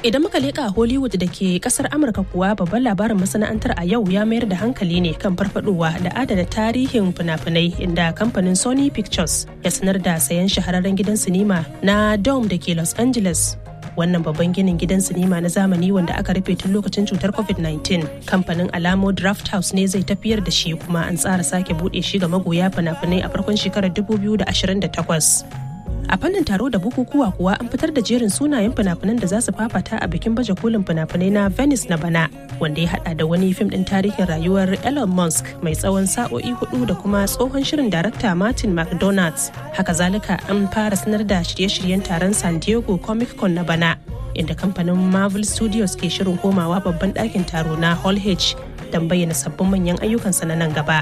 Idan muka leƙa Hollywood da ke ƙasar Amurka kuwa babban labarin masana'antar a yau ya mayar da hankali ne kan farfadowa da adana tarihin fina-finai inda kamfanin Sony Pictures ya sanar da sayan shahararren gidan sinima na Dome da ke Los Angeles wannan babban ginin gidan sinima na zamani wanda aka rufe tun lokacin cutar covid-19 kamfanin alamo draft house ne zai tafiyar da shi kuma an tsara sake bude shi ga magoya fina-finai a farkon shekarar 2028 a fannin taro da bukukuwa kuwa an fitar da jerin sunayen fina-finan da za su fafata a bikin baje kolin fina-finai na venice na bana wanda ya hada da wani fim din tarihin rayuwar elon musk mai tsawon sa'o'i hudu da kuma tsohon shirin darakta martin mcdonald haka zalika an fara sanar da shirye-shiryen taron san diego comic con na bana inda kamfanin marvel studios ke shirin komawa babban ɗakin taro na hall h don bayyana sabbin manyan ayyukansa na nan gaba.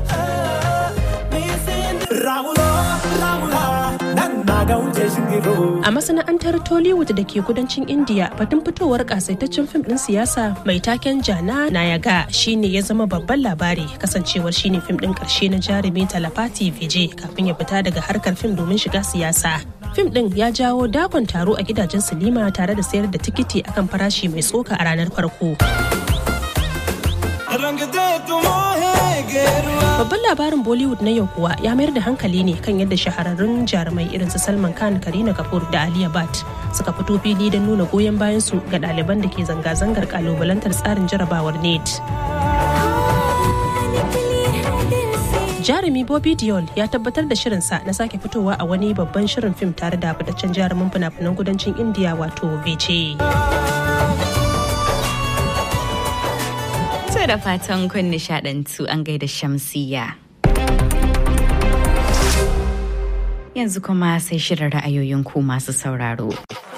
A masana'antar Tollywood da ke kudancin India batun fitowar kasaitaccen fim din siyasa mai taken Jana Nayaga shine ya zama babban labari kasancewar shine fim din karshe na jarumi Talapati Vijay kafin ya fita daga harkar fim domin shiga siyasa. Fim din ya jawo dakon taro a gidajen silima tare da sayar da tikiti akan farashi mai tsoka a ranar farko. Babban labarin Bollywood na yau kuwa ya mayar da hankali ne kan yadda shahararrun jarumai irin su Salman Khan, Karina Kapoor da Aliya Bhatt suka fito fili don nuna goyon bayan su ga ɗaliban da ke zanga-zangar kalubalantar tsarin jarabawar NET. Jarumi Bobby Diol ya tabbatar da shirinsa na sake fitowa a wani babban shirin fim tare da fitaccen jarumin fina-finan kudancin India wato Vijay. To da fatan kun nishadantu an gaida shamsiya. Yanzu kuma sai shirin ra'ayoyin ku masu sauraro.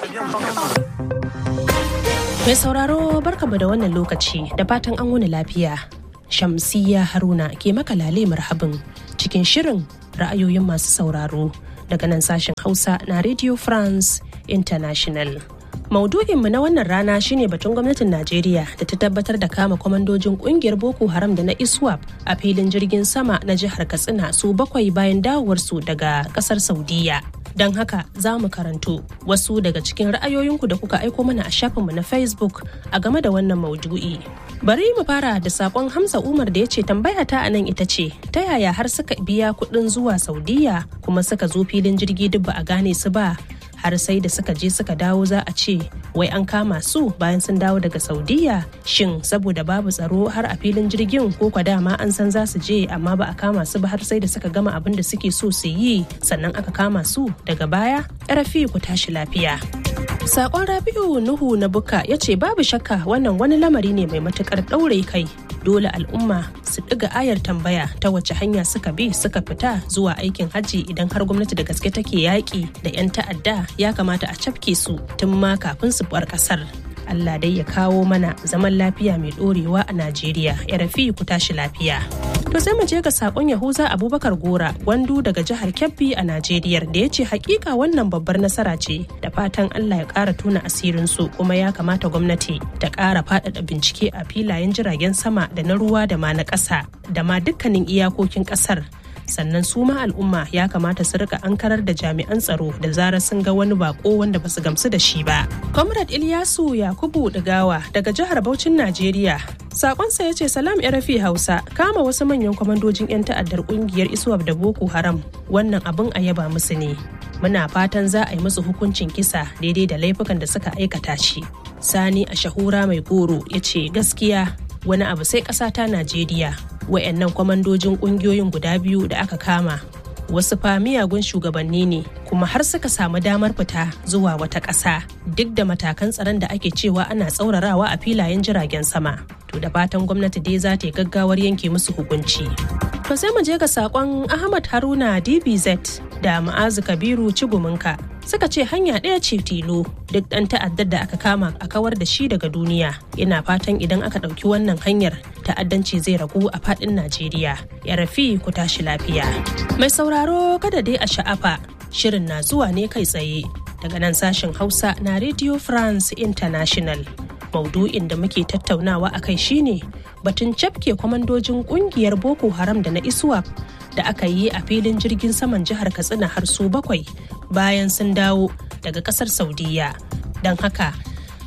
Mai sauraro barkamu da wannan lokaci da fatan an wuni lafiya. Shamsiya Haruna ke maka lale marhabin cikin shirin ra'ayoyin masu sauraro daga nan sashen Hausa na Radio France International. Maudu'inmu na wannan rana shine batun gwamnatin Najeriya da ta tabbatar da kama kwamandojin kungiyar Boko Haram da na ISWAP a filin jirgin sama na jihar Katsina su bakwai bayan dawowarsu daga kasar Saudiya. Don haka za mu karanto wasu daga cikin ra'ayoyinku da kuka aiko mana a shafinmu na Facebook a game da wannan maudu'i. Bari mu fara da sakon Hamza Umar da ya ce tambaya ta anan ita ce ta yaya har suka biya kuɗin zuwa Saudiya kuma suka zo filin jirgi duk ba a gane su ba har sai da suka je suka dawo za a ce wai an kama su bayan sun dawo daga saudiya shin saboda babu tsaro har a filin jirgin ko kwa dama an san za su je amma ba a kama su ba har sai da suka gama abin da suke so su yi sannan aka kama su daga baya rafi ku tashi lafiya Sakon Rabi'u Nuhu na Buka ya ce babu shakka wannan wani lamari ne mai matukar ɗaure kai dole al'umma su ɗiga ayar tambaya ta wace hanya suka bi suka fita zuwa aikin hajji idan har gwamnati da gaske take yaƙi da 'yan ta'adda ya kamata a cafke su tun ma kafin su bar ƙasar. Allah dai ya kawo mana zaman lafiya mai ɗorewa a Najeriya ya rafi ku tashi lafiya. To sai mu je ga sakon Yahuza Abubakar Gora gwandu daga jihar Kebbi a Najeriya da ya ce hakika wannan babbar nasara ce da fatan Allah ya ƙara tuna asirin su kuma ya kamata gwamnati ta ƙara faɗaɗa bincike a filayen jiragen sama da na ruwa da ma na ƙasa da ma dukkanin iyakokin ƙasar sannan su ma al'umma ya kamata su rika ankarar da jami'an tsaro da zarar sun ga wani bako wanda basu gamsu da shi ba. Comrade Ilyasu Yakubu Digawa daga jihar Bauchin Najeriya. Sakonsa ya ce salam rafi Hausa kama wasu manyan kwamandojin 'yan ta'addar kungiyar Iswap da Boko Haram wannan abin a yaba musu ne. Muna fatan za a yi musu hukuncin kisa daidai da laifukan da suka aikata shi. Sani a shahura mai goro ya ce gaskiya wani abu sai ƙasa ta Najeriya wayannan kwamandojin kungiyoyin guda biyu da aka kama wasu fa miyagun shugabanni ne kuma har suka samu damar fita zuwa wata ƙasa duk da matakan tsaron da ake cewa ana tsaurarawa a filayen jiragen sama to da fatan gwamnati dai za ta yi gaggawar yanke musu hukunci to sai mu je ga sakon ahmad haruna dbz da ma'azu kabiru ciguminka suka ce hanya ɗaya ce tilo duk ɗan ta'addar da aka kama a kawar da shi daga duniya ina fatan idan aka ɗauki wannan hanyar ta'addanci zai ragu a faɗin najeriya ya rafi ku tashi lafiya mai sauraro kada dai a sha'afa shirin na zuwa ne kai tsaye daga nan sashen hausa na radio france international maudu'in da muke tattaunawa a kai shine batun cafke kwamandojin kungiyar boko haram da na iswap da aka yi a filin jirgin saman jihar katsina har su bakwai bayan sun dawo daga kasar saudiya don haka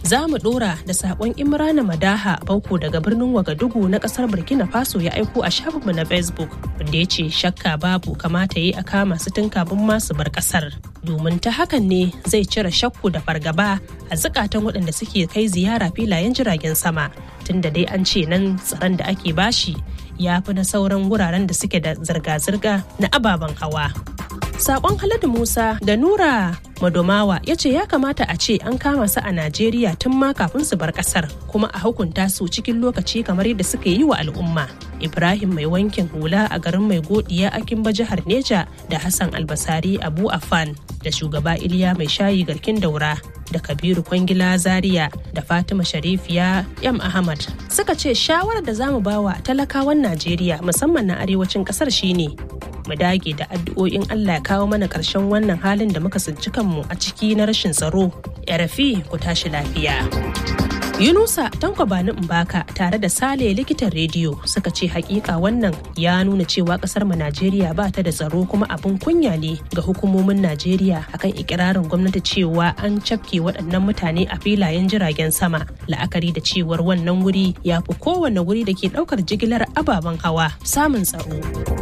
Za mu ɗora da saƙon Imrana Madaha Bauko daga birnin Wagadugu na ƙasar Burkina Faso ya aiko a shafinmu na Facebook wanda ya ce shakka babu kamata yi a kama su tun kafin masu bar ƙasar. Domin ta hakan ne zai cire shakku da fargaba a zukatan waɗanda suke kai ziyara filayen jiragen sama tunda dai an ce nan tsaron da ake bashi ya fi na sauran wuraren da suke da zirga-zirga na ababen hawa. Sakon Haladu Musa da Nura Madomawa ya ce ya kamata a ce an kama su a Najeriya tun ma kafin su bar kasar kuma a hukunta su cikin lokaci kamar yadda suka yi wa al'umma. Ibrahim mai wankin hula a garin mai godiya a Kimba jihar Neja da Hassan Albasari Abu Afan da shugaba Iliya mai shayi garkin daura da Kabiru Kwangila Zaria da Fatima Sharifiya M Ahmad suka ce shawarar da zamu bawa talakawan Najeriya musamman na arewacin kasar shine mu dage da addu'o'in Allah ya kawo mana ƙarshen wannan halin da muka tsinci kanmu a ciki na rashin tsaro. Yarafi ku tashi lafiya. Yunusa Tanko Bani Mbaka tare da Sale likitan rediyo suka ce hakika wannan ya nuna cewa kasar mu Najeriya ba ta da tsaro kuma abin kunya ne ga hukumomin Najeriya akan ikirarin gwamnati cewa an cafke waɗannan mutane a filayen jiragen sama la'akari da cewar wannan wuri ya fi kowane wuri da ke ɗaukar jigilar ababen hawa samun tsaro.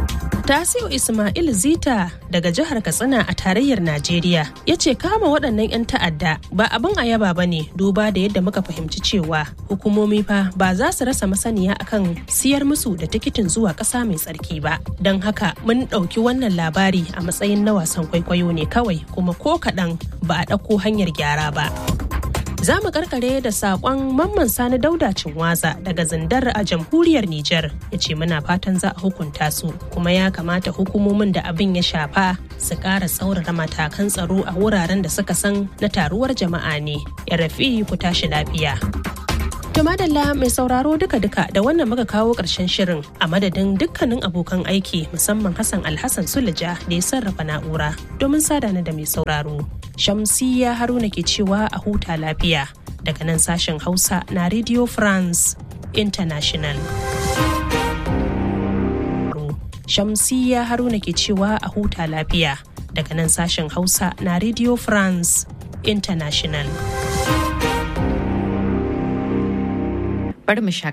Tasiu Ismail Zita daga jihar Katsina a tarayyar Najeriya ya ce kama waɗannan 'yan ta'adda ba abin a yaba ba ne duba da yadda muka fahimci cewa hukumomi fa ba za su rasa masaniya akan siyar musu da tikitin zuwa ƙasa mai tsarki ba. Don haka mun ɗauki wannan labari a matsayin na wasan kwaikwayo ne kawai kuma ko kaɗan ba a ɗauko hanyar gyara ba. Za mu karkare da saƙon mamman sani dauda cinwaza daga zindar a jamhuriyar Nijar ya ce muna fatan za a hukunta su kuma ya kamata hukumomin da abin ya shafa su ƙara tsaurara matakan tsaro a wuraren da suka san na taruwar jama'a ne. Ya rafi ku tashi lafiya. To madalla mai sauraro duka-duka da wannan muka kawo ƙarshen shirin a madadin dukkanin abokan aiki musamman Hassan Alhassan Sulaja da ya sarrafa na'ura domin sada da mai sauraro. Shamsiyya Haruna ke cewa a huta lafiya daga nan sashen Hausa na Radio France International. Shamsiyya Haruna ke cewa a huta lafiya daga nan sashen Hausa na Radio France International. Bari mu